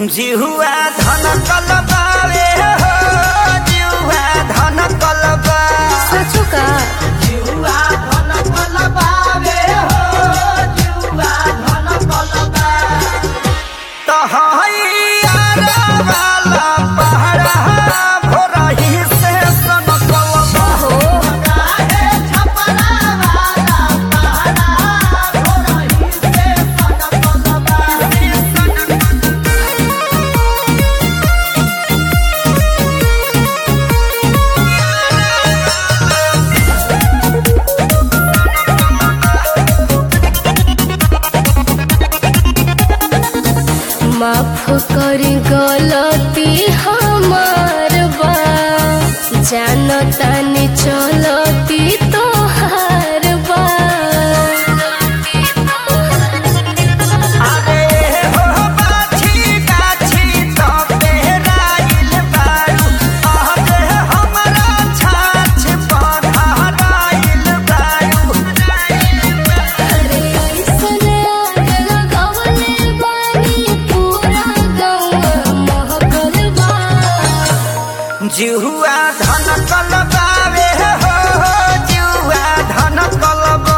जिहुआ धन कलबावे हो जिहुआ धन कलबा सचो का जिहुआ धन कलबावे हो जिहुआ धन कलबा तो हैया वाला पहाड़ा भोरही से सन कलबा हो काहे छपरा वाला पहाड़ा भोरही से सन कलबा माफ करी गलती हमार बा जानतानी चलती तोहार बा अरे हो बाछी गाछी तो पेराइल बारू अरे हमरा छाछ पधाराइल बारू अरे ऐसन आग लगवले बानी पूरा गौवा महकल बा जिहुआ धन कलबावे हो जिहुआ धन कलबा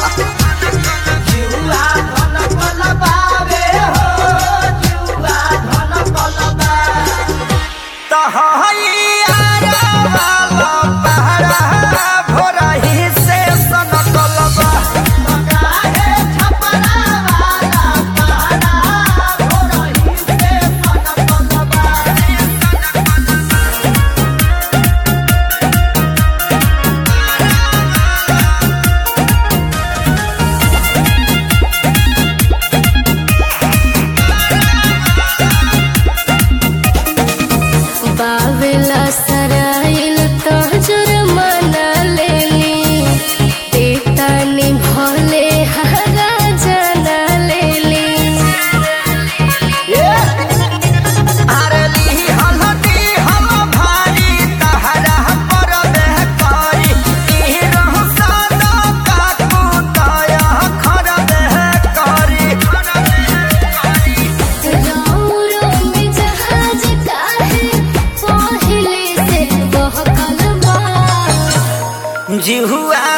जिहुआ धन कलबावे हो जिहुआ धन कलबा तो हैया वाला पहाड़ा भोरही से सन कलबा काहे छपरा वाला पहाड़ा भोरही से सन कलबा बावेला सराइल तो जुर्माना लेली देतानी भले हरा जाना लेली आरली हलदी हम भारी तहरा पर बेहकारी ई रह सादा काकू दया खर बेहकारी राउरो में जहाज काहे पहिले से बहकल बा जिहुआ